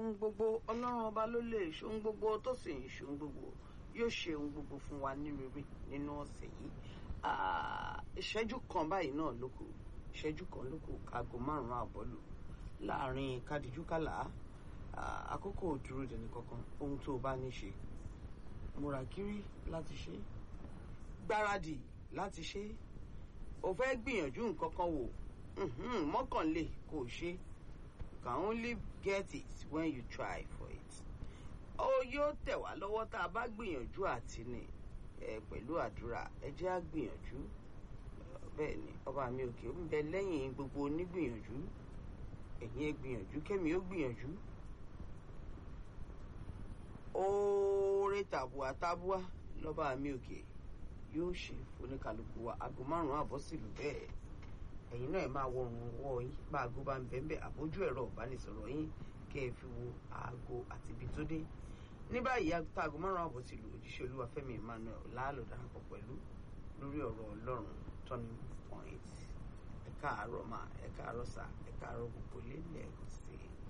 ohun gbogbo ọlọ́run ọba ló lè ṣe ohun gbogbo tó sì ń ṣe ohun gbogbo yóò ṣe ohun gbogbo fún wa ní rere nínú ọ̀sẹ̀ yìí ìṣẹ́jú kan báyìí náà ló kù ìṣẹ́jú kan ló kù aago márùn-ún àbọ̀ lù láàrin kádìjúkàlà àkókò dúró dẹni kankan ohun tó o bá ní ṣe múra kiri láti ṣe gbáradì láti ṣe o fẹ́ gbìyànjú nǹkan kan wò mọ́kànlé kò ṣe you can only get it when you try for it ó yóò tẹ̀ wá lọ́wọ́ tá a bá gbìyànjú àti ní ẹ pẹ̀lú àdúrà ẹ jẹ́ á gbìyànjú bẹ́ẹ̀ ni ọba mi òkè ó ń bẹ lẹ́yìn gbogbo onígbìyànjú ẹ̀yin ẹ gbìyànjú kẹ́mi ó gbìyànjú oore tàbùà tàbùà lọ́ba mi òkè yóò ṣe foníkàlùkù wa aago márùn-ún àbọ̀ sílùú bẹ́ẹ̀ ẹ̀yin náà ẹ máa wọ ọrùn ọwọ́ yín bá aago bá ń bẹ́ẹ̀ bẹ́ẹ̀ àbójú ẹ̀rọ ìbánisọ̀rọ̀ yín kẹ́ ẹ fi wo aago àti ibi tó dé ní báyìí aago márùn-ún àbọ̀ sílùú òjíṣẹ́ olúwafẹ́mi emmanuel láàlọ́ darapọ̀ pẹ̀lú lórí ọ̀rọ̀ ọlọ́run turning point ẹ káàárọ̀ mà ẹ káàárọ̀ sà ẹ káàárọ̀ gbogbo lé lẹ́ẹ̀kan sí i.